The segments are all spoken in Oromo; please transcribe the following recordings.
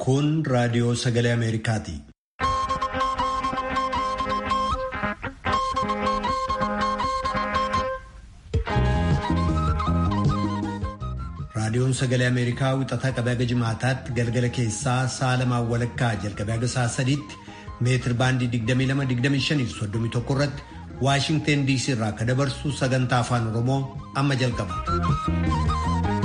Kun raadiyoo sagalee Ameerikaati. Raadiyoon sagalee Ameerikaa wixataa qabee haga jimaataatti galgala keessaa sa'a lamaan walakkaa jalqabee haga sa'a sadiitti meetir baandii 22-25 irratti Waashingteen DC irraa akka dabarsu sagantaa afaan Oromoo amma jalqaba.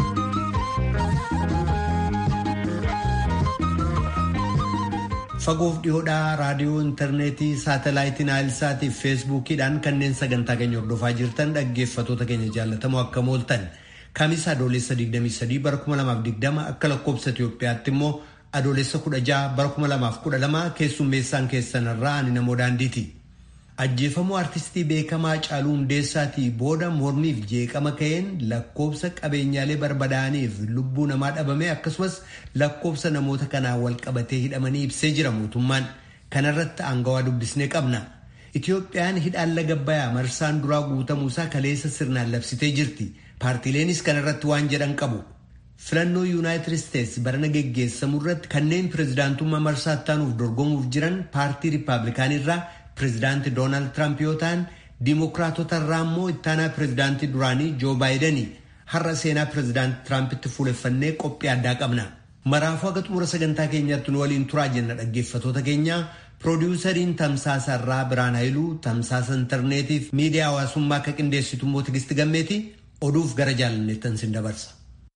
Fagoof dhiyoodhaa raadiyoo intarneetii saatalaayitiin naayilsaatii fi feesbuukiidhaan kanneen sagantaa keenya hordofaa jirtan dhaggeeffatoota keenya jaallatamoo akka mooltan kamiisa adoolessa 23 bara 2020 akka lakkoobsa Itoophiyaatti immoo adoolessa 16 bara 2012 keessummeessaan keessanirraa ani namoo daandiiti. Ajjeefamuu artistii beekamaa Caaluu Hundeessaatii booda mormiif jeeqama ka'een lakkoobsa qabeenyaalee barbadaa'aniif lubbuu namaa dhabame akkasumas lakkoobsa namoota kanaa wal qabatee hidhamanii ibsee jira mootummaan. Kanarratti aangawaa dubbisnee qabna. Itoophiyaan hidhaan laga bayaa marsaan duraa guutamuusaa kaleessa sirnaan labsitee jirti. Paartiileenis kanarratti waan jedhan qabu. Filannoo Yuunaayitid Isteetsi barana geggeessamu irratti kanneen pirezidaantummaa marsaa ittaanuuf dorgomuuf jiran paartii Riippaabilikaanirraa pirezidaantii Doonaald Tiraamp yoo ta'an Diimokiraatota irraa immoo ittaanaa pirezidaantii duraanii Joo Baayidanii har'a seenaa pirezidaantii Tiraampitti fuuleffannee qophii addaa qabna. Maraafuu haga xumura sagantaa keenyaatti nu waliin turaa jenna dhaggeeffatoota keenya. Piroodyuusariin Tamsaasa irraa Biraan Hayiluu, Tamsaasa intarneetiif miidiyaa hawaasummaa akka qindeessitu immoo Tigisti Gammeeti oduuf gara jaalalleettan sin dabarsa.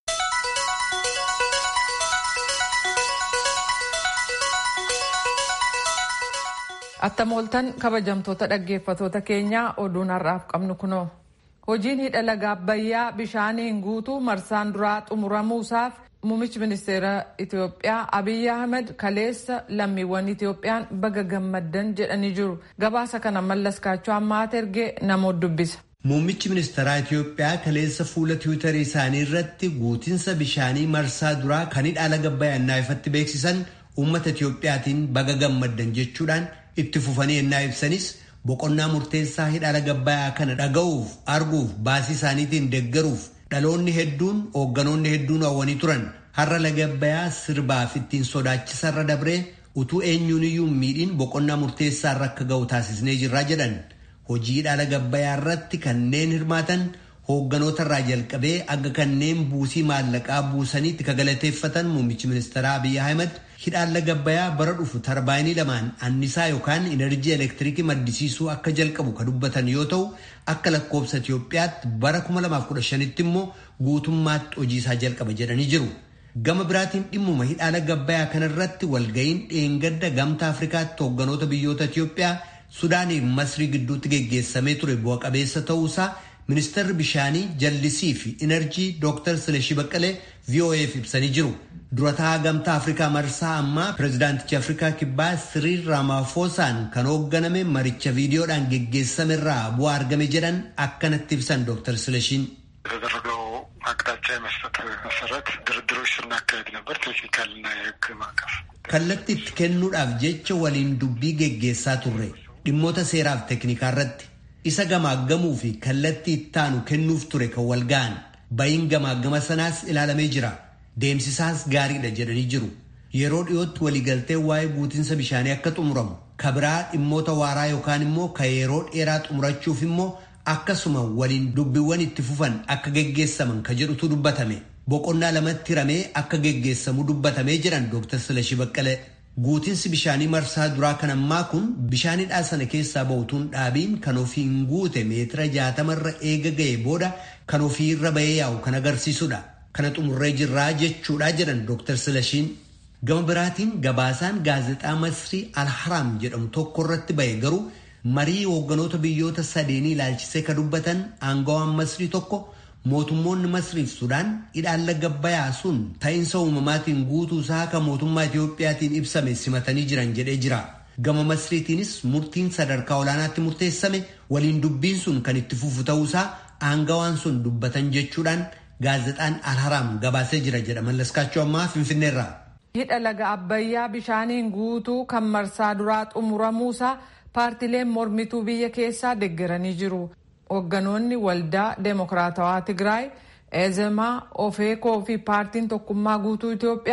Attamooltan kabajamtoota dhaggeeffatoota keenyaa oduun har'aaf qabnu kunoo. Hojiin hidha laga Abbayyaa bishaaniin guutuu marsaan duraa xumuramuusaaf muummichi ministeera Itoophiyaa Abiyyi Ahmed kaleessa lammiiwwan Itoophiyaan baga gammaddan jedhanii jiru. Gabaasa kana mallas kaachoo ammaat ergee namoota dubbisa. Muummichi ministeeraa Itoophiyaa kaleessa fuula tiwiitarii isaanii irratti guutinsa bishaanii marsaa duraa kan hidha laga Abbayyaa ifatti beeksisan uummata Itoophiyaatiin baga gammaddan jechuudhaan itti fufanii ennaa ibsanis boqonnaa murteessaa hidha laga Abbayyaa kana dhaga'uuf arguuf baasii isaaniitiin deeggaruuf dhaloonni hedduun hoogganoonni hedduun hawwanii turan har'a laga Abbayyaa sirbaaf ittiin sodaachisarra dabree utuu eenyuun iyyuu miidhiin boqonnaa murteessaa irra akka ga'u taasisnee jirraa jedhan hojii hidha laga Abbayyaa irratti kanneen hirmaatan hoogganoota irraa jalqabee akka kanneen buusii maallaqaa buusaniitti kagalateeffatan muummichi ministeeraa Abiyyi Ahmed hidhaan laga Abbayyaa bara dhufu tarbaayinii lamaan annisaa yookaan inerjii elektiriikii maddisiisuu akka jalqabu ka dubbatan yoo ta'u akka lakkoobsa Itoophiyaatti bara 2015tti immoo guutummaatti hojii isaa jalqaba jedhanii jiru. Gama biraatiin dhimmuma hidhaa laga Abbayyaa kanarratti walga'iin dheengadda gamtaa Afrikaatti hoogganoota biyyoota Itoophiyaa Sudaanii fi Masrii gidduutti geggeessamee ture bu'a qabeessa ta'uusaa ministeerri bishaanii jallisii fi inerjii Dr. Silashii Baqqalee VOA'f ibsanii jiru. Durataa gamtaa Afrikaa marsaa ammaa pirezidaantichi Afrikaa kibbaa Siriil Raamaafosaan kan hoogganame maricha viidiyoodhaan geggeessame irraa bu'aa argame jedhan akkanatti ibsan Dr. Silashiin. የተደረገው አቅጣጫ የመስጠት መሰረት ድርድሮች ስናካሄድ ነበር። ቴክኒካልና የሕግ ማዕቀፍ Kallattii itti kennuudhaaf jecha waliin dubbii geggeessaa turre dhimmoota seeraaf teeknikaa irratti isa gamaaggamuu fi kallattii ittaanu kennuuf ture kan wal ga'an ba'iin gamaaggama sanaas ilaalamee jira. Deemsisaas gaariidha jedhanii jiru. Yeroo dhiyootti waliigaltee waa'ee guutinsa bishaanii akka xumuramu kabiraa dhimmoota waaraa yookaan immoo ka yeroo dheeraa xumurachuuf immoo akkasuma waliin dubbiiwwan itti fufan akka geggeessaman ka jedhutu dubbatame. Boqonnaa lamatti hiramee akka geggeessamu dubbatamee jiran Dr. Silashii Baqqalee. Guutinsi bishaanii marsaa duraa kan ammaa kun bishaanidhaa sana keessaa ba'utuun dhaabiin kan ofiin guute meetira jaatamarra eega ga'e booda kan ofiirra ba'ee yaa'u kan agarsiisudha. Kana xumurree jirraa jechuudha jedhan Dr. Silashiin. Gama biraatiin gabaasaan gaazexaa Masrii Alharaam jedhamu tokko irratti ba'e garuu marii hoogganoota biyyoota sadeenii ilaalchisee ka dubbatan aangawaan Masrii tokko mootummoonni Masrii fi Sudaan hidhaan laga Abbayyaa sun ta'iinsa uumamaatiin guutuu isaa kan mootummaa Itiyoophiyaatiin ibsame simatanii jiran jedhee jira. Gama Masriitiinis murtiin sadarkaa olaanaatti murteessame waliin dubbiin sun kan itti fufu ta'uusaa aangawaan sun dubbatan jechuudhaan gaazexaan Alharaam gabaasee jira jedha mallaskaachuu ammaa Finfinneerraa. Hidha laga Abbayyaa bishaaniin guutuu kan marsaa duraa xumuramuusaa paartileen mormituu biyya keessaa deeggaranii jiru. Hoogganoonni waldaa Deemokiraatawaa Tigraay, Eezemaa, Ofeekoo fi paartiin tokkummaa guutuu Itoophiyaa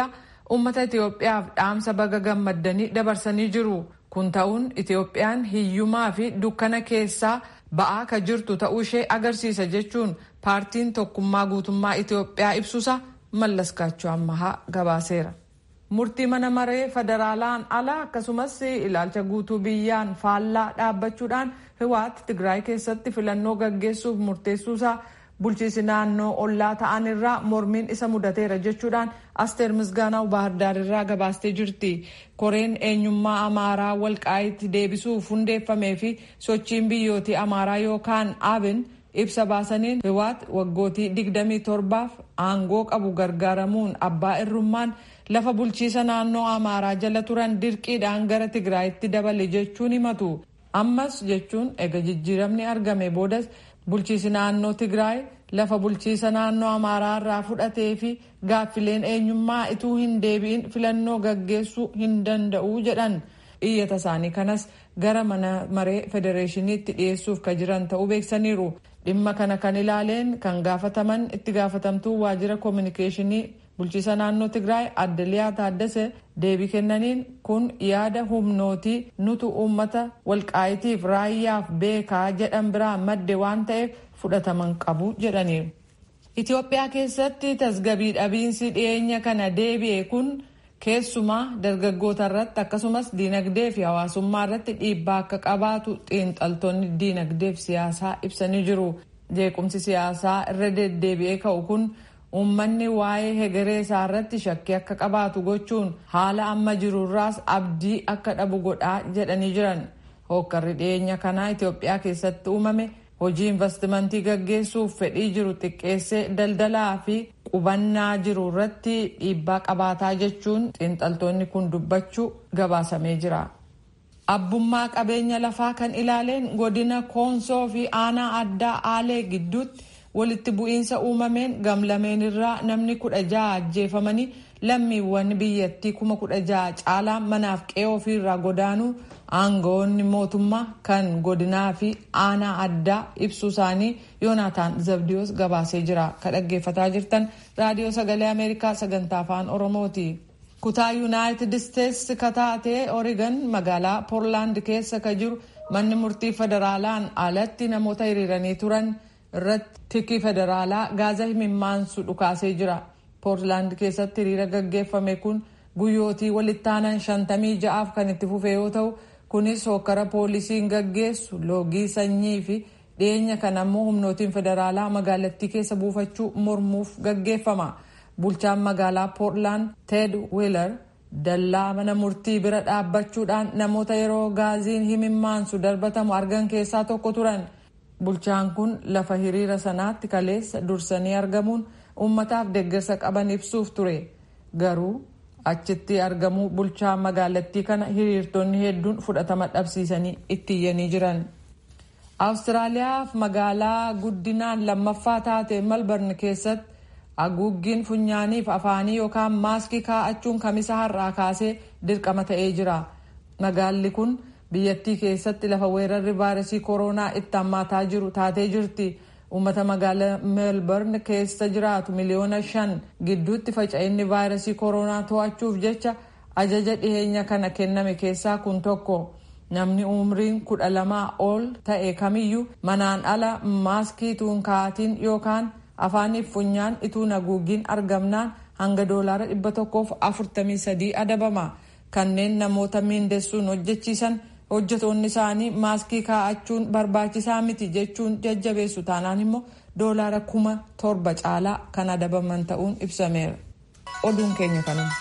uummata Itoophiyaaf dhaamsa baga gammaddanii dabarsanii jiru. Kun ta'uun Itoophiyaan hiyyumaa fi dukkana keessaa ba'aa ka jirtu ta'uu ishee agarsiisa jechuun paartiin tokkummaa guutummaa Itoophiyaa ibsusa mallaskaachuu ammahaa gabaaseera. Murtii mana maree federaalaan ala akkasumas ilaalcha guutuu biyyaan faallaa dhaabbachuudhaan Hiwaat Tigraay keessatti filannoo gaggeessuuf murteessuusaa bulchiisi naannoo ollaa ta'an irraa mormiin isa mudateera jechuudhaan asteer misgaanaw baahirdaar irraa gabaastee jirti. Koreen eenyummaa amaaraa walqaayitti deebisuuf hundeeffamee fi sochiin biyyootii amaaraa yookaan abin ibsa baasaniin hiwaat waggootii 27f aangoo qabu gargaaramuun abbaa irrummaan lafa bulchiisa naannoo amaaraa jala turan dirqiidhaan gara tigraayitti dabale jechuun himatu. Ammas jechuun ega jijjiiramni argame boodas bulchiisi naannoo tigraay lafa bulchiisa naannoo amaaraa irraa fudhatee fi gaaffileen eenyummaa ituu hin deebi'in filannoo gaggeessuu hin danda'u jedhan iyyata isaanii kanas gara mana maree federeeshiniitti dhiyeessuuf ka jiran ta'uu beeksaniiru dhimma kana kan ilaaleen kan gaafataman itti gaafatamtuu waajjira koominikeeshinii bulchiisa naannoo tigraay adde liyaa taaddase deebii kennaniin kun yaada humnootii nutu uummata walqaayitiif raayyaaf beekaa jedhan biraa madde waan ta'eef fudhataman qabu jedhaniiru. Itoophiyaa keessatti tasgabii dhabiinsi dhiyeenya kana deebi'e kun keessumaa dargaggoota irratti akkasumas diinagdee fi hawaasummaa irratti dhiibbaa akka qabaatu xiinxaltoonni diinagdee fi siyaasaa ibsanii jiru. Jeequmsi siyaasaa irra deddeebi'ee ka'u kun uummanni waa'ee hegeree isaa irratti shakkii akka qabaatu gochuun haala amma jirurraas abdii akka dhabu godhaa jedhanii jiran. Hookkarri dhiyeenya kanaa Itoophiyaa keessatti uumame hojii investimentii gaggeessuuf fedhii jiru xiqqeessee daldalaa fi qubannaa jiru irratti dhiibbaa qabaataa jechuun xiinxaltoonni kun dubbachuu gabaasamee jira. Abbummaa qabeenya lafaa kan ilaaleen godina koonsoo fi aanaa addaa aalee gidduutti walitti bu'iinsa uumameen gamlameen irraa namni kudha ja'a ajjeefamanii lammiiwwan biyyattii kuma kudha ja'a caalaa manaaf qe'ee ofiirraa godaanuu aangawoonni mootummaa kan godinaa fi aanaa addaa ibsuu isaanii yoonaataan zabdiyoos gabaasee jira ka dhaggeeffataa jirtan raadiyoo sagalee ameerikaa sagantaa afaan oromooti. kutaa yuunaayitid isteetsi kataatee oregon magaalaa poorlaand keessa ka jiru manni murtii federaalaan alatti namoota hiriiranii turan irratti tikii federaalaa gaaza himimmaansu dhukaasee jira poorlaand keessatti hiriira gaggeeffame kun guyyootii walittaanan shantamii ja'aaf kan itti fufe yoo ta'u kunis hokkara poolisiin gaggeessu loogii sanyii fi dhiyeenya kana ammoo humnootiin federaalaa magaalattii keessa buufachuu mormuuf gaggeeffama. bulchaan magaalaa poorlaand ted wiilar dallaa mana murtii bira dhaabbachuudhaan namoota yeroo gaaziin himimmaansu darbatamu argan keessaa tokko turan bulchaan kun lafa hiriira sanaatti kaleessa dursanii argamuun uummataaf deeggarsa qaban ibsuuf ture garuu achitti argamuu bulchaa magaalattii kana hiriirtonni hedduun fudhatama dhabsiisanii itti iyyanii jiran. awustiraaliyaaf magaalaa guddinaan lammaffaa taate malbarn keessatti haguuggiin funyaaniif afaanii yookaan maaskii kaa'achuun kamisa har'aa kaasee dirqama ta'ee jira. Magaalli kun biyyattii keessatti lafa weerarri vaayirasii koronaa itti hammaataa jiru taatee jirti. Uummata magaalaa meelbarn keessa jiraatu miliyoona shan gidduutti faca'inni vaayirasii koronaa to'achuuf jecha ajaja dhiheenya kana kenname keessaa kun tokko. Namni umriin kudha lamaa ol ta'e kamiyyuu manaan ala maaskii tuun kaa'atiin yookaan afaaniif funyaan ituu haguuggiin argamnaan hanga doolaara dhibba tokkoof afurtamii sadii adabama kanneen namoota miindessuun hojjechiisan hojjetoonni isaanii maaskii kaa'achuun barbaachisaa miti jechuun jajjabeessu taanaan immoo doolaara kuma torba caalaa kan adabaman ta'uun ibsameera oduun keenya kanuma.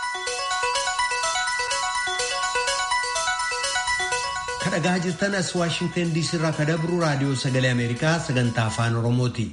kadhagaa jirtan as waashingtan diisii irraa ka dabru raadiyoo sagalee ameerikaa sagantaa afaan oromooti.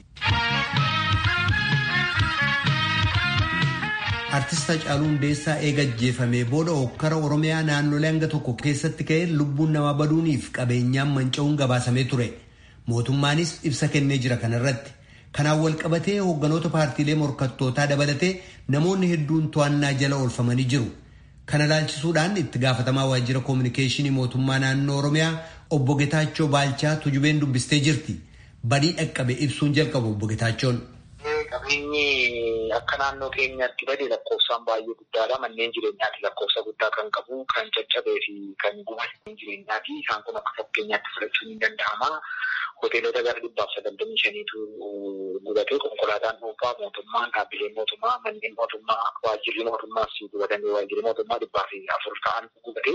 artist Hacaaluu Hundeessaa eega ajjeefamee booda hokkara Oromiyaa naannolee hanga tokko keessatti ka'ee lubbuun namaa baduuniif qabeenyaan manca'uun gabaasamee ture. Mootummaanis ibsa kennee jira kanarratti. Kanaan wal qabatee hoogganoota paartiilee morkattootaa dabalatee namoonni hedduun to'annaa jala oolfamanii jiru. Kana laalchisuudhaan itti gaafatamaa waajjira koominikeeshinii mootummaa naannoo Oromiyaa obbo Getaachoo Baalchaa tujubeen dubbistee jirti. Badii dhaqqabe ibsuun jalqabu obbo Getaachoon. Qabeenyi akka naannoo keenyaatti bade lakkoofsaan baay'ee guddaadha. Manneen jireenyaatti lakkoofsa guddaa kan qabu, kan caccabee fi kan gubate jireenyaati. Isaan kun akka fakkeenyaatti fudhachuun ni danda'ama. Hoteelota gara dhibbaaf sagaltamii shaniitu gubate konkolaataan dhuunfaa mootummaan dhaabbileen mootummaa manneen mootummaa waajjirri mootummaas gubatanii waajjirri mootummaa dhibbaa fi afur ta'an gubate.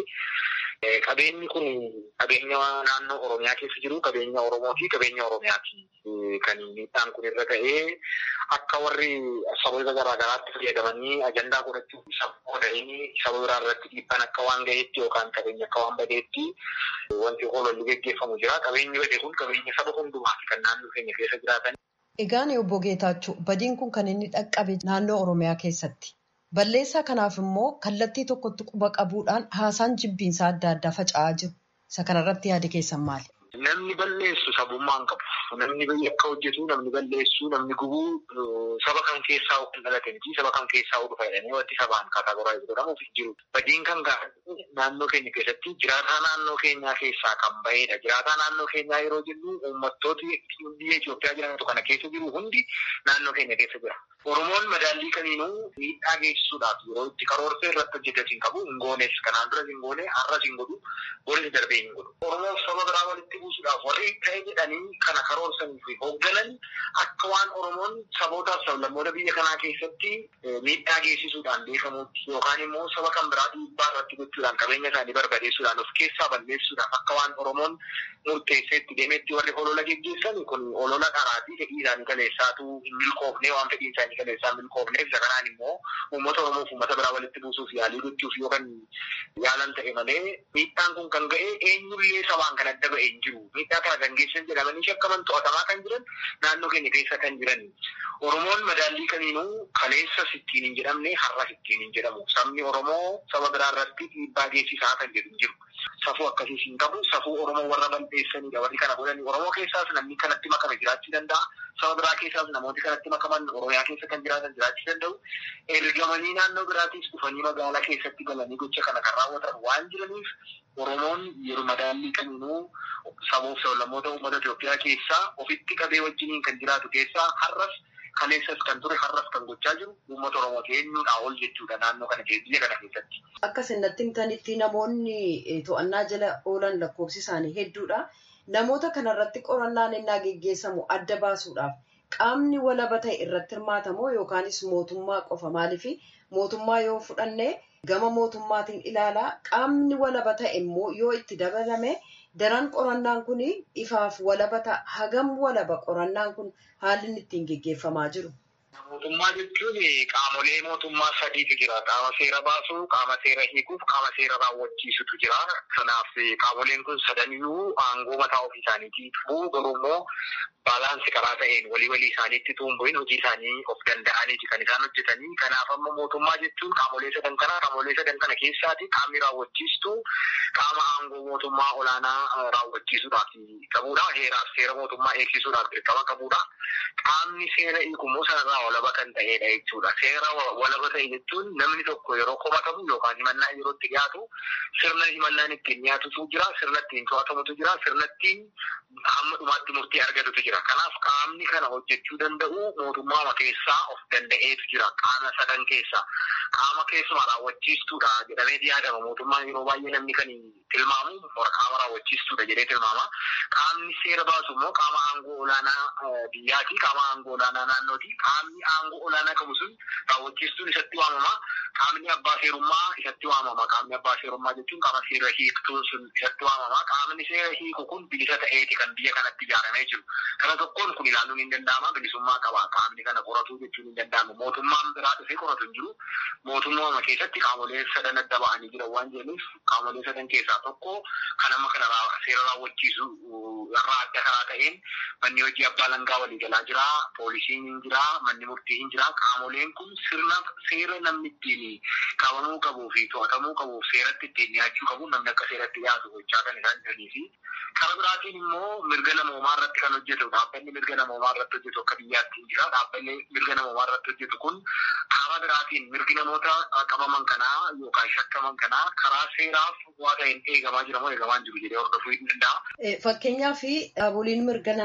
Qabeenyi kun qabeenya naannoo Oromiyaa keessa jiru qabeenya Oromooti qabeenya Oromiyaati. Kan miidhaan kun irra ga'ee akka warri saboota garaa garaatti fayyadamanii ajandaa godhachuuf saba godhanii saba biraa irratti dhiibbaan akka waan ga'eetti yookaan qabeenya akka waan badeetti wanti hoololli geggeeffamu jira. Qabeenyi bade kun qabeenya saba hundumaati kan naannoo keenya keessa jiraatan. Egaan obbo Geetaachuu badiin kun kan inni dhaqqabe naannoo Oromiyaa keessatti. Balleessaa kanaaf immoo kallattii tokkotti quba qabuudhaan haasaan jibbiinsaa adda addaa faca'aa jiru. Isa kanarratti yaada keessan maali? Namni balleessu sabummaa hin qabu. Namni akka hojjetu, namni balleessu, namni gubuu saba kan keessaa kan dhalatanii saba kan keessaa dhufa jedhanii wanti sabaan kaatagoraayiz godhamuuf hin jiru. Badiin kan gaafatu naannoo keenya keessatti jiraataa naannoo keenyaa keessaa kan bahedha. Jiraataa naannoo keenyaa yeroo jennu uummattooti biyya Itoophiyaa jedhamtu kana keessa jiru hundi naannoo keenya keessa jira. Oromoon madaallii kamiinuu miidhaa geessisuudhaaf yeroo itti karoorsee irratti hojjetas hin qabu. Hin goones kanaan duras hin goone har'as hin godhu. Boris darbee hin godhu. Oromoo saba biraa walitti buusuudhaaf warri ta'e jedhanii kana karoorsanii fi hoogganan akka waan Oromoon sabootaaf sablammoota biyya kanaa keessatti miidhaa geessisuudhaan beekamutti yookaan immoo saba kan biraa dhiibbaa irratti gochuudhaan qabeenya isaanii barbadeessuudhaan of keessaa balleessuudhaan akka waan Oromoon murteessee itti deemetti warri olola geggeessan kun olola qaraatii fedhii isaanii kaleessaatu hin milkoofne waan fedhii isaanii kaleessaa hin milkoofneef isa kanaan immoo uummata Oromoof uummata biraa walitti buusuuf yaalii gochuuf yookaan yaalan ta'e malee miidhaan kun kan ga'e eenyullee sabaan kan adda ba'e hin jiru. Miidhaa kana kan geessan jedhamanii shakkaman to'atamaa kan jiran naannoo keenya keessa kan jiran. Oromoon madaallii kamiinuu kaleessa sittiin hin jedhamne har'a sittiin hin jedhamu. Sabni Oromoo saba biraa irratti dhiibbaa geessisaa kan jedhu hin jiru. Safuu akkasiis hin qabu. Safuu Oromoo warra balleessanidha. Warri kana godhani Oromoo keessaas namni kanatti makame jiraachuu danda'a. Saba biraa keessaas namooti kanatti makaman Oromiyaa keessa kan jiraatan jiraachuu danda'u. Ergamanii naannoo biraatiis dhufanii magaalaa keessatti galanii gocha kana kan raawwatan waan jiraniif Oromoon yeroo madaallii kamiinuu sabuuf sablammoota uummata Itoophiyaa keessaa ofitti qabee wajjiniin kan jiraatu keessaa har'as kaleessas kan ture har'as kan gochaa jiru uummata Oromoo eenyuudhaa ol jechuudha naannoo kana biyya kana keessatti. Akka isinatti himtanitti namoonni to'annaa jala oolan lakkoofsi isaanii hedduudha. Namoota kanarratti qorannaan innaa geggeessamu adda baasuudhaaf qaamni walaba ta'e irratti hirmaatamoo yookaanis mootummaa qofa maaliifi mootummaa yoo fudhanne gama mootummaatiin ilaalaa qaamni walaba ta'e immoo yoo itti dabalame daran qorannaan kun ifaaf walaba ta'a. Hagam walaba qorannaan kun haalli inni ittiin geggeeffamaa jiru. Mootummaa jechuun qaamolee mootummaa sadiitu jira. Qaama seera baasuu, qaama seera hiikuuf, qaama seera raawwachiisutu jira. Kanaaf qaamoleen kun sadaniyyuu aangoo mataa ofii isaaniitii qabu. Garuu immoo baalaansi karaa ta'een walii walii isaaniitti tuumbu'in hojii isaanii of danda'aniiti kan isaan hojjetanii. Kanaaf amma mootummaa jechuun qaamolee sadan kana qaamolee sadan kana keessaati qaamni raawwachiistu qaama aangoo mootummaa olaanaa raawwachiisuudhaaf qabudha. Heeraaf seera mootummaa eegsisuudhaaf dirqama qabudha. Qaamni seera hiikummoo sanarraa walaba kan ta'edha jechuudha. Seera walaba ta'e jechuun namni tokko yeroo komatamu yookaan himannaa yeroo itti dhiyaatu sirna himannaan ittiin dhiyaatutu jira, sirna ittiin to'atamutu jira, sirna ittiin hamma dhumaatti murtii argatutu jira. Kanaaf qaamni kana hojjechuu danda'u mootummaa keessaa of danda'eetu jira. Qaama sadan keessaa. Qaama keessumaa raawwachiistuudha jedhamee yaadama. Mootummaan yeroo baay'ee namni kan tilmaamu qaama raawwachiistuudha jedhee tilmaama. Qaamni seera baasu immoo qaama aangoo olaanaa biyyaati. Qaama aangoo olaanaa naannooti. Qaamni aangoo olaanaa qabu sun raawwachiistuun isatti waamama. Qaamni abbaa seerummaa isatti waamama. Qaamni abbaa seerummaa jechuun qaama seera hiiktuun sun isatti waamama. Qaamni seera hiiku kun bilisa ta'eeti kan biyya kanatti ijaaramee jiru. Kana tokkoon kun ilaaluun hin danda'ama. Bilisummaa qaba. Qaamni kana qoratu jechuun hin danda'amu. Mootummaan biraa dhufee qoratu hin jiru. Mootummaa keessatti qaamolee sadan adda ba'anii jiran waan jedhaniif qaamolee sadan keessaa tokko kan amma kana seera raawwachiisu irraa adda karaa ta'een manni hojii abbaa langaa walii galaa jira. Poolisiin hin jira. Manni murtii hin jira. Qaamoleen kun sirna seera namni ittiin qabamuu qabuu fi to'atamuu qabu seeratti ittiin dhiyaachuu qabu namni akka seeratti dhiyaatu gochaa kan isaan jiranii fi karaa biraatiin immoo mirga namoomaa irratti kan hojjetu dhaabbanni mirga namoomaa irratti hojjetu akka biyyaatti hin jira. Dhaabbanni mirga namoomaa irratti hojjetu kun karaa biraatiin mirgi namoota qabaman kanaa yookaan shakkaman kanaa karaa seeraaf waa ta'een eegamaa jira moo eegamaa hin jiru jedhee hordofuu hin danda'a. Fakkeenyaaf dhaaboliin mirga namaa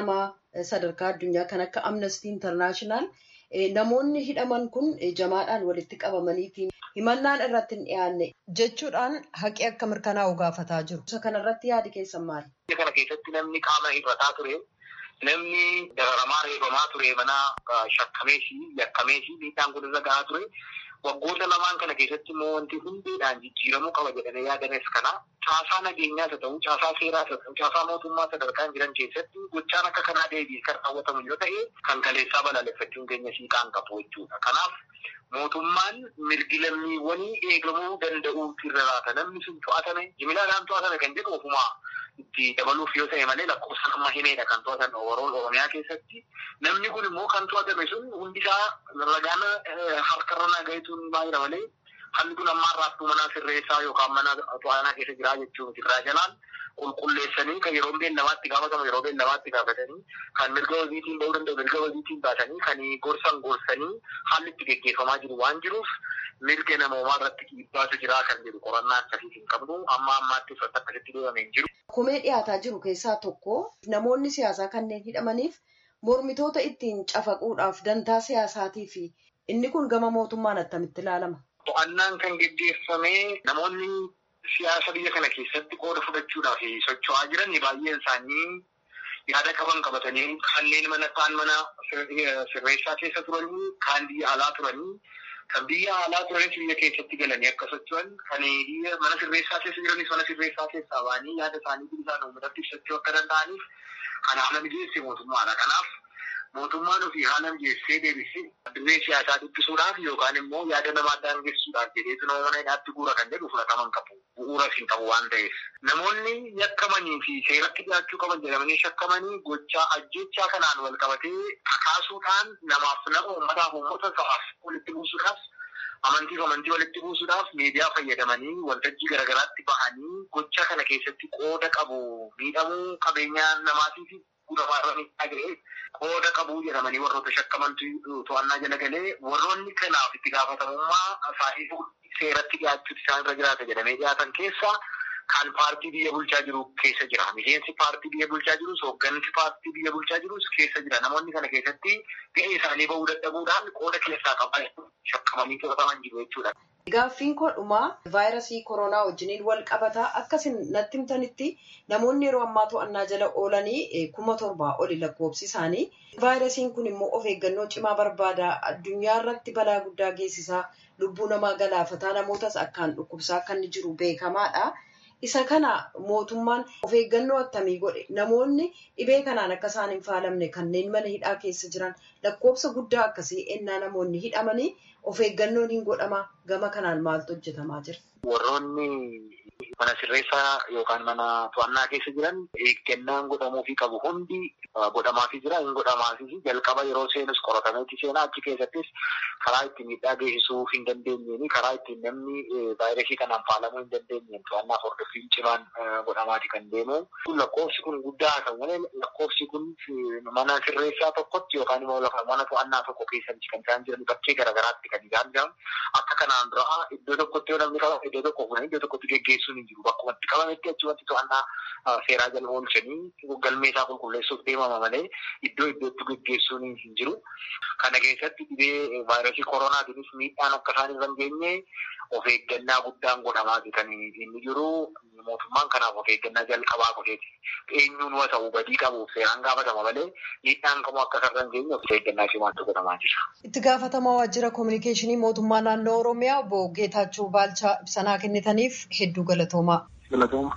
sadarkaa addunyaa kan akka amnestii intarnaashinaal namoonni hidhaman kun jamaadhaan walitti qabamaniitiin himannaan irratti hin dhiyaanne jechuudhaan haqi akka mirkanaa'u gaafataa jiru. Isa kanarratti yaadi keessan maali? Kana keessatti namni qaama hir'ataa ture namni dararamaa reebamaa ture mana shakkameefi yakkameefi miidhaan kun irra gahaa ture. Waggoota lamaan kana keessatti immoo wanti hundeedhaan jijjiiramuu qaba jedhamee yaadames kana caasaa nageenyaas haa ta'u, caasaa seeraas haa ta'u, caasaa mootummaa sadarkaan jiran keessatti gochaan akka kanaa deebi'ee kan raawwatamu yoo ta'e kan kaleessaa balaaleffachuun keenya siiqaan qabu jechuudha. Kanaaf mootummaan mirgi lammiiwwanii eegamuu danda'uu irra laata namni sun to'atame jimilaadhaan to'atame kan jedhu ofumaa itti dabaluuf yoo ta'e malee lakkoofsaan amma himeedha kan to'atan oromiyaa keessatti namni kun immoo kan to'atame sun hundisaa ragaan harkarra nagayituun baay'ee malee hanni kun amma har'aattuu mana sirreessaa yookaan mana to'annaa keessa jiraa jechuun irraa jalaan qulqulleessanii kan yeroo beellamaatti gaafatamu yeroo beellamaatti gaafatanii kan mirga wabiitiin ba'uu danda'u mirga wabiitiin baasanii kan gorsan gorsanii haalli itti geggeeffamaa jiru waan jiruuf mirga namoomaa irratti dhiibbaatu jira kan jedhu qorannaa akkasiis hin qabnu amma ammaatti uffata akkasitti deemame hin jiru. Komee dhiyaataa jiru keessaa tokko namoonni siyaasaa kanneen hidhamaniif mormitoota ittiin cafaquudhaaf dantaa siyaasaatii fi inni kun gama mootummaan attamitti ilaalama. To'annaan kan geggeeffame namoonni siyaasa biyya kana keessatti qooda fudhachuudhaaf socho'aa jiran baay'een isaanii yaada qaban qabatanii kanneen mana kaan mana sirreessaa keessa turanii kaan biyya alaa turanii kan biyya alaa turanis biyya keessatti galanii akka socho'an kan biyya mana sirreessaa keessa jiranis mana sirreessaa keessaa ba'anii yaada isaanii bilisaan uummatatti ibsachuu akka danda'aniif kan haala mijeesse mootummaadha. Kanaaf mootummaan ofii haala mijeessee deebisee dirree siyaasaa dubbisuudhaaf yookaan immoo yaada namaa daangessuudhaaf jedheetu nama mana hidhaatti guura kan jedhu fudhataman qabu. Bu'uuras hin qabu waan ta'eef. Namoonni yakkamanii fi seeratti dhiyaachuu qaban jedhamanii shakkamanii gochaa ajjechaa kanaan wal qabatee kakaasuudhaan namaaf nama uummataaf uummata sa'aaf walitti buusuudhaaf amantiif amantii walitti buusuudhaaf miidiyaa fayyadamanii waltajjii garaagaraatti bahanii gocha kana keessatti qooda qabu miidhamuu qabeenyaa namaatii fi guddamarra miidhaa ga'ee qooda qabu jedhamanii warroota shakkamantu to'annaa jala galee warroonni kanaaf itti gaafatamummaa isaanii seeratti dhiyaachuutti isaan irra jiraata jedhamee dhiyaatan keessaa kan paartii biyya bulchaa jiru keessa jira. Miseensi paartii biyya bulchaa jirus hooggansi paartii biyya bulchaa jirus keessa jira. Namoonni kana keessatti ga'ee isaanii bahuu dadhabuudhaan qooda keessaa qabaa shakkamanii to'ataman jiru jechuudha. Gaaffiin koo dhumaa vaayirasii koronaa wajjiniin wal qabataa akkasin natti himtanitti namoonni yeroo ammaa to'annaa jala oolanii kuma torbaa oli lakkoofsi isaanii. Vaayirasiin kun immoo of eeggannoo cimaa barbaada. Addunyaa irratti balaa guddaa geessisaa lubbuu namaa galaafataa namootas akkaan dhukkubsaa akka inni jiru beekamaadha. Isa kana mootummaan of eeggannoo attamii godhe namoonni dhibee kanaan akka isaan hin faalamne kanneen mana hidhaa keessa jiran lakkoofsa guddaa akkasii ennaa namoonni hidhamanii of eeggannoon hin godhama gama kanaan maaltu hojjetamaa jira. Warroonni mana sirreessaa yookaan mana to'annaa keessa jiran eeggannaan godhamuufii qabu hundi godhamaafii jira hin godhamaafii jalqaba yeroo seenus qoratameetti seenaa achi keessattis karaa ittiin miidhaa geessisuu hin dandeenyeen karaa ittiin namni vaayirasii kanaan faalamuu hin dandeenyeen to'annaa hordoffiin cimaan godhamaati kan deemu. Lakkoofsi kun guddaa haa ta'u malee lakkoofsi kun mana sirreessaa tokkotti yookaan immoo lafa mana to'annaa tokko keessatti kan isaan jiran bakkee garaagaraatti kan isaan jiran akka kanaan dura iddoo tokkotti yoo namni qabame iddoo tokko fuudhanii iddoo tokkotti geggeessuun hin jiru. Bakkumatti qabametti achumatti to'annaa seeraa jala oolchanii galmee isaa qulqulleessuuf deemama malee iddoo iddootti geggeessuun hin jiru. Kana keessatti dhibee vaayirasii koronaatiinis miidhaan akka isaan irra hin geenye of eeggannaa guddaan godhamaati kan inni jiru. Mootummaan kanaaf of eeggannaa jalqabaa godheeti. Eenyuun waa ta'u badii qabuuf seeraan gaafatama malee miidhaan kamuu akka isarra hin geenye of eeggannaa cimaatu godhamaa jira. Itti gaafatamaa waajjira kominikeeshinii mootummaa naannoo Oromiyaa obbo Geetaachoo Baalchaa ibsanaa kennitaniif hedduu galatoomaa. Galatooma.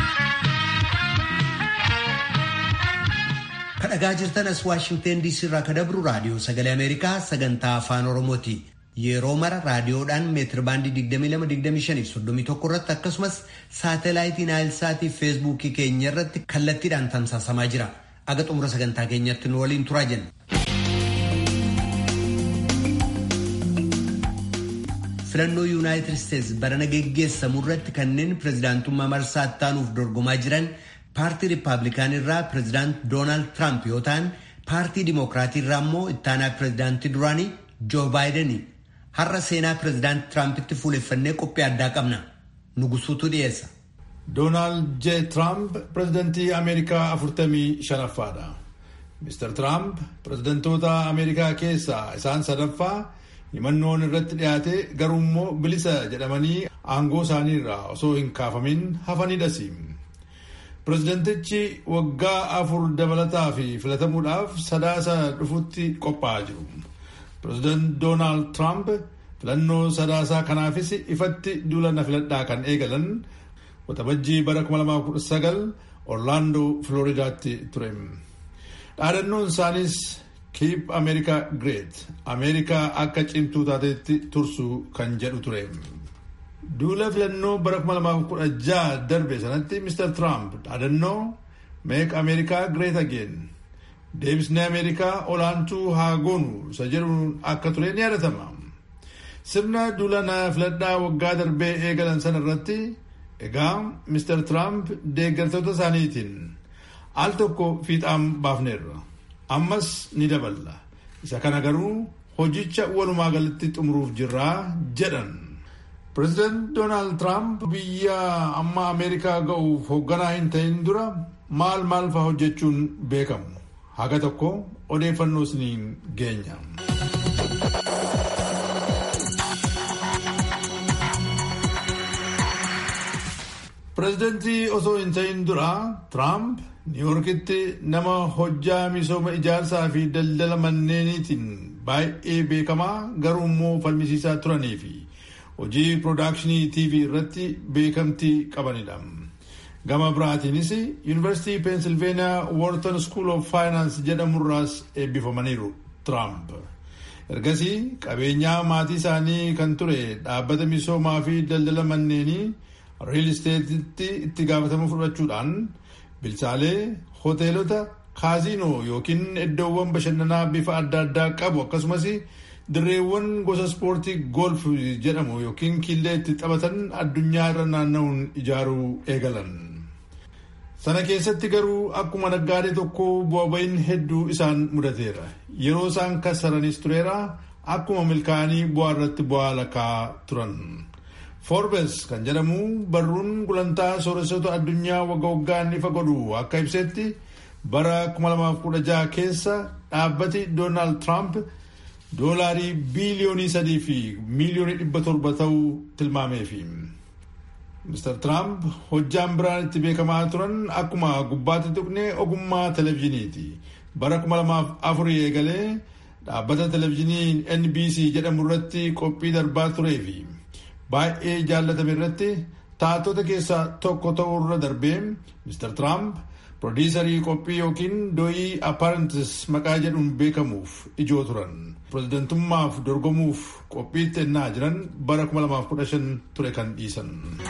Kadhagaa jirtan as Waashingteen DC irraa kadabru raadiyoo sagalee Ameerikaa sagantaa afaan Oromooti. Yeroo mara raadiyoodhaan meetir baandii 22-25-31 irratti akkasumas saatalaayitii naayilsaatii feesbuukii keenya irratti kallattiidhaan tamsaasamaa jira. Aga xumura sagantaa keenyatti nu waliin turaa jenna. Filannoo Yuunaayitid Isteets barana geggeessamu irratti kanneen pirezidaantummaa marsaa ittaanuuf dorgomaa jiran paartii Rippaabilikaan irraa pirezidaant Doonaald Tiraamp yoo ta'an paartii Dimokiraatii irraa immoo ittaanaa pirezidaantii duraanii Joo Baayidanii. har'a seenaa pirezidaant Tiraampitti fuuleffannee qophii addaa qabna. Nugusuutu dhiyeessa. Doonaald J. Tiraamp pirezidantii Ameerikaa afurtamii shanaffaadha. Mr. Trump pirezidantoota Ameerikaa keessaa isaan sadaffaa himannoon irratti dhiyaate garuu immoo bilisa jedhamanii aangoo isaaniirraa osoo hin kaafamin hafanidhas. Pirezidantichi waggaa afur dabalataa fi filatamuudhaaf sadaasa dhufutti qophaa'aa jiru. Pireezidant Doonaald Tiraamp filannoo sadaasaa kanaafis ifatti duula na filadhaa kan eegalan waxabajjii bara 2019 Orlaandoo Filooridaatti ture. Dhaadannoon isaanis Keep America Great Ameerikaa akka cimtuu taatetti tursu kan jedhu ture. Duula filannoo bara 2016 darbe sanatti Mr. Trump dhaadannoo Make America Great Again deebisnee Ameerikaa olaantuu haa goonu isa jedhuun akka ture ni yaadatama. Sirna duula na filadhaa waggaa darbee eegalan sana irratti egaa Mr. Trump deeggartoota isaaniitiin al tokko fiixaan baafneerra. Ammas ni daballa. Isa kana garuu hojicha walumaa galatti xumuruuf jirraa jedhan. Pireezidant Doonaald Tiraamp biyya amma Ameerikaa ga'uuf hoogganaa hin ta'in dura maal maal fa'aa hojjechuun beekamu. Haga tokko odeeffannoo isiniin geenya. Pireezidantii osoo hin ta'in dura Tiraamp Niiwuorkitti nama hojjaa misooma ijaarsaa fi daldala manneeniitiin baay'ee beekamaa garuu immoo falmisiisaa turanii fi hojii piroodakshinii TV irratti beekamtii qabanidha. Gama biraatiinis Yuunivarsiitii Peensilveeniyaa Wharton School of Finance jedhamurraas eebbifamaniiru Tiraamp. Ergasii qabeenyaa maatii isaanii kan ture dhaabbata misoomaa fi daldala manneenii riil isteetitti itti gaafatama fudhachuudhaan bilchaalee hoteelota kaaziinoo yookiin iddoowwan bashannanaa bifa adda addaa qabu akkasumas dirreewwan gosa ispoortii golf jedhamu yookiin killee itti taphatan addunyaa irra naanna'uun ijaaruu eegalan. Sana keessatti garuu akkuma naggaadee tokko bu'aa ba'iin hedduu isaan mudateera. Yeroo isaan kassaranis tureera akkuma milkaa'anii bu'aa irratti bu'aa lakkaa turan. Forbes kan jedhamu barruun gulantaa sooressota addunyaa wagga waggaan ifa godhu akka ibsetti bara 2016 keessa dhaabbati Doonaald Tiraamp doolaarii biiliyoonii sadii fi miiliyoonii dhibba torba ta'uu tilmaameefi. Mr. Tiraamp hojjaan biraan itti beekamaa turan akkuma gubbaatti tuqne ogummaa televezyiiniiti. Bara 2004 eegalee dhaabbata televezyiinii NBC jedhamu irratti qophii darbaa tureefi. baay'ee jaallatame irratti taatota keessaa tokko ta'uu irra darbee Mr. Trump piroodiisarii qophii yookiin dooyii apparentis maqaa jedhuun beekamuuf ijoo turan. Pireezidantummaaf dorgomuuf qophiitti ennaa jiran bara 2015 ture kan dhiisan.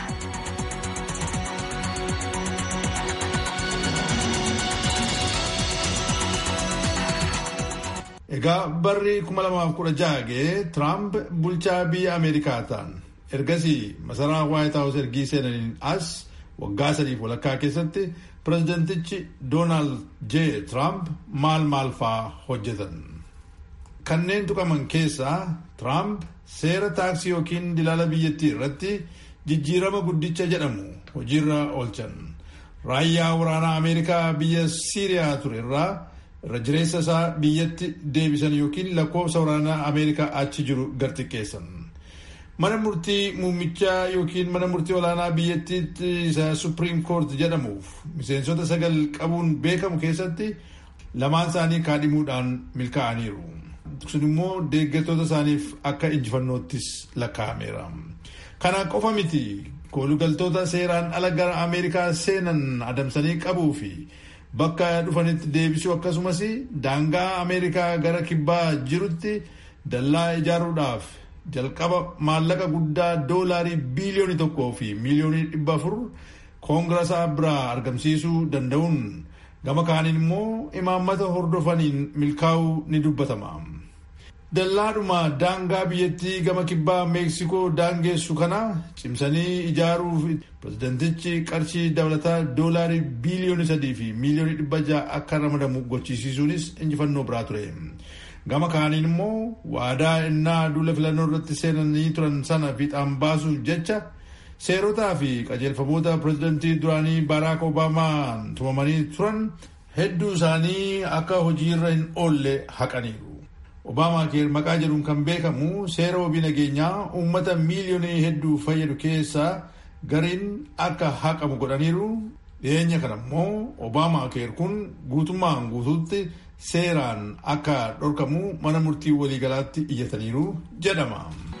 Egaa barri 2016 ga'ee Tiraamp bulchaa biyya Ameerikaa ta'an. ergasii masaraa waayit haawus ergii seenaniin as waggaa sadiif walakkaa keessatti pireezidentichi doonaald j tiraamp maal maal faa hojjetan. Kanneen tuqaman keessaa tiraamp seera taaksii yookiin dilaala biyyattii irratti jijjiirama guddicha jedhamu hojiirra oolchan. Raayyaa waraanaa Ameerikaa biyya Siiriyaa ture irraa irra jireessa isaa biyyatti deebisan yookiin lakkoofsa waraanaa Ameerikaa achi jiru garxiqqeessan. mana murtii muummichaa yookiin mana murtii olaanaa biyyattiitti isa supiriim koort jedhamuuf miseensota sagal qabuun beekamu keessatti lamaan isaanii kaadhimuudhaan milkaa'aniiru. sun immoo deeggartoota isaaniif akka injifannoottis lakkaa'ameera. kana qofa miti koolugaltoota seeraan ala gara ameerikaa seenan adamsanii qabuu fi bakka dhufanitti deebisuu akkasumas daangaa ameerikaa gara kibbaa jirutti dallaa ijaaruudhaaf jalqaba maallaqa guddaa doolaarii biiliyoonii tokkoo fi miiliyoonii dhibba afur koongiraasaa biraa argamsiisuu danda'uun gama kaaniin immoo imaammata hordofaniin milkaa'uu ni dubbatama. Dallaadhuma daangaa biyyattii gama kibbaa meeksikoo daangeessu kana cimsanii ijaaruuf pireezidentichi qarshii dabalataa doolaarii biiliyoonii sadii fi miiliyoonii dhibba ja'a akka ramadamu gochisiisuunis injifannoo biraa ture. gama kaaniin immoo waadaa innaa duula filannoo irratti seenanii turan sana fiixaan baasuuf jecha seerotaa fi qajeelfamoota pireezidantii duraanii baaraak obaamaan tumamanii turan hedduu isaanii akka hojiirra hin oolle haqaniiru. Obaamaa keer maqaa jedhuun kan beekamu seera wabii nageenyaa uummata miiliyoonii hedduu fayyadu keessaa gariin akka haqamu godhaniiru. Dhiyeenya kana immoo Obaamaa keer kun guutummaan guutuutti seeraan akka dhorkamu mana murtii waliigalaatti iyyataniiru jedhama.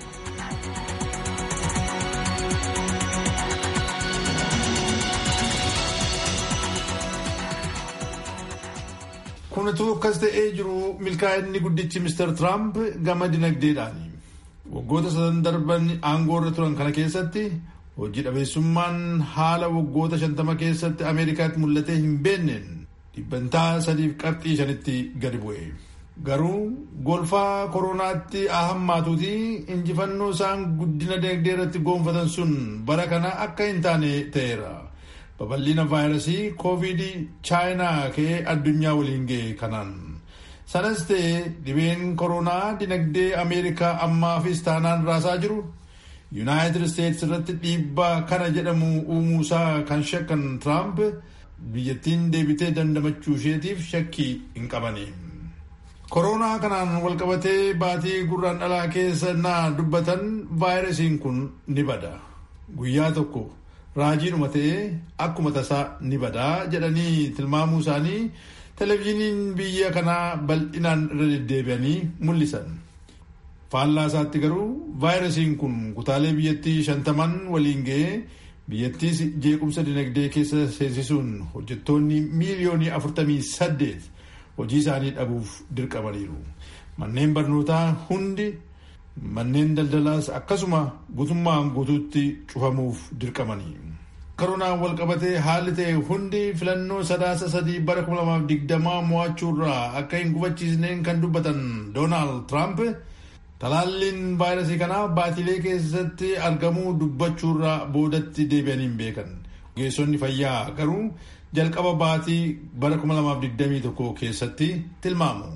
Kun utuu akkas ta'ee jiru milkaa'inni guddichi Mr. Trump gama dinagdeedhaani. Waggoota sadan darban aangoo irra turan kana keessatti hojii dhabeessummaan haala waggoota shantama keessatti Ameerikaatti mul'atee hin beenneen dhibbantaa sadiif qabxii shanitti gadi bu'e. Garuu golfaa koronaatti ahammaatuuti injifannoo isaan guddina dinagdee irratti goonfatan sun bara kana akka hin taane ta'eera. babal'ina vaayirasii koovidii chaayinaa ka'ee addunyaa waliin ga'e kanaan sanas ta'e dhibeen koronaa dinagdee ameerikaa ammaafis taanaan raasaa jiru yuunaayitid isteetsi irratti dhiibbaa kana jedhamu uumuusaa kan shakkan tiraamp biyyattiin deebitee dandamachuu isheetiif shakkii hin qabani. koronaa kanaan walqabatee baatii gurraan dhalaa keessa naa dubbatan vaayirasiin kun ni bada guyyaa tokko. raajiidhuma ta'ee akkuma tasaa ni badaa jedhanii tilmaamuu isaanii televezyiiniin biyya kanaa bal'inaan irra deddeebi'anii mul'isan. faallaa isaatti garuu vaayirasiin kun kutaalee biyyattii shantaman waliin ga'ee biyyattiis jeequmsa dinagdee keessa seensisuun hojjettoonni miiliyoonii afurtamii saddeet hojii isaanii dhabuuf dirqamaniiru. manneen barnootaa hundi. Manneen daldalaas akkasuma guutummaan guutuutti cufamuuf dirqamanii. Koronaan walqabatee haalli ta'e hundi filannoo sadaasa sadii bara 2020 mo'achuurraa akka hin gufachiisneen kan dubbatan Doonaald Tiraamp talaalliin vaayirasii kanaa baatilee keessatti argamuu dubbachuurraa boodatti deebi'anii hin beekan. Ogeessonni fayyaa garuu jalqaba baatii bara 2021 keessatti tilmaamu.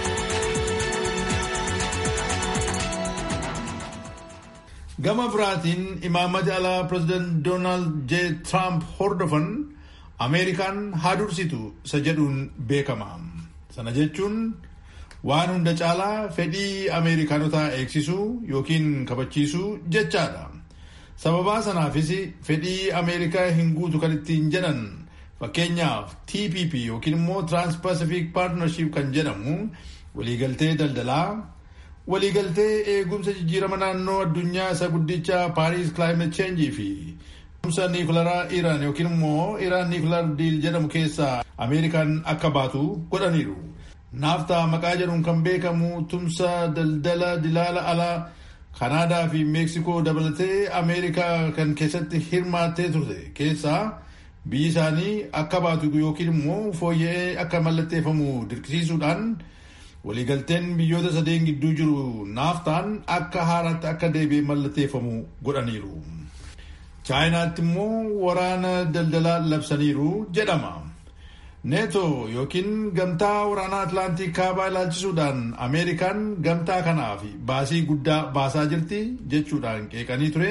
gama biraatiin imaammata alaa pireezidaant doonaald j tiraamp hordofan ameerikaan haa dursitu isa jedhuun beekama sana jechuun waan hunda caalaa fedhii ameerikaanotaa eegsisuu yookiin kabachiisuu jechaadha sababaa sanaafis fedhii ameerikaa hin guutu kan ittiin jedhan fakkeenyaaf tpp yookiin immoo tiraanspacific paartnership kan jedhamu waliigaltee daldalaa waliigaltee eegumsa jijjiirama naannoo addunyaa isa guddicha paariis climate change fi tumsa niikularaa iraan yookiin immoo iraan niikular diil jedhamu keessaa ameerikaan akka baatu godhaniiru. naaftaa maqaa jedhuun kan beekamu tumsa daldala dilaala alaa kanaadaa fi meeksikoo dabalatee ameerikaa kan keessatti hirmaattee turte keessaa biyyi isaanii akka baatu yookiin immoo fooyya'ee akka mallatteeffamu dirqisiisuudhaan. waliigalteen biyyoota sadeen gidduu jiru naaftaan akka haaraatti akka deebi'ee mallatteeffamu godhaniiru. chaayinaatti immoo waraana daldalaa labsaniiru jedhama. neeto yookiin gamtaa waraanaa atlaantik kaabaa ilaalchisuudhaan ameerikaan gamtaa kanaaf baasii guddaa baasaa jirti jechuudhaan qeeqanii ture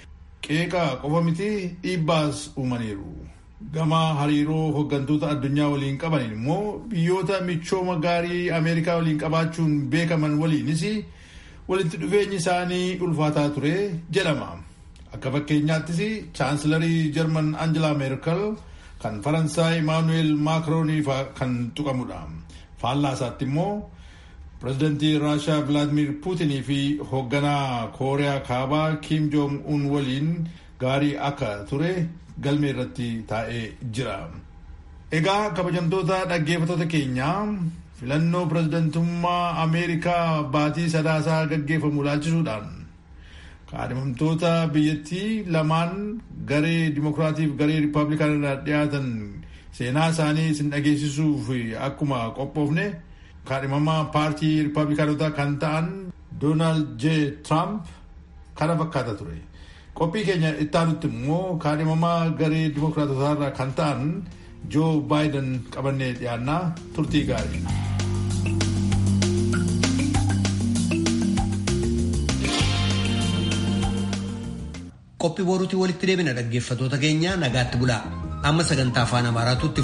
qeeqa qofa miti dhiibbaas uumaniiru. gama hariiroo hooggantoota addunyaa waliin qabaniin immoo biyyoota michooma gaarii ameerikaa waliin qabaachuun beekaman waliinis walitti dhufeenyi isaanii ulfaataa ture jedhama akka fakkeenyaattis chaansilarii jarman angelaa meerkel kan faransaay imaanuweel maakiroonii kan tuqamudha faallaa isaatti immoo pireezidantii raashaa vilaadimir puutinii fi hoogganaa kooriyaa kaabaa kiim joong un waliin gaarii akka ture galmee irratti taa'ee jira. Egaa kabajamtoota dhaggeeffattoota keenyaa filannoo pireezidantummaa Ameerikaa baatii sadaasaa gaggeeffamu ilaalchisuudhaan kaadhimamtoota biyyattii lamaan garee Dimookiraatiif garee Rippaabilikaan irraa dhiyaatan seenaa isaanii isin dhageessisuuf akkuma qophoofne kaadhimamaa paartii Rippaabilikaanotaa kan ta'an Doonaald J. Tiraamp kana fakkaata ture. qophii keenya ittaanutti immoo kaadhimamaa garee dimookiraatotaa irraa kan ta'an joo baayiden qabannee dhiyaannaa turtii gaarii. qophii boruutii walitti deebina dhaggeeffatoota keenya nagaatti bulaa amma sagantaa afaan amaaraatutti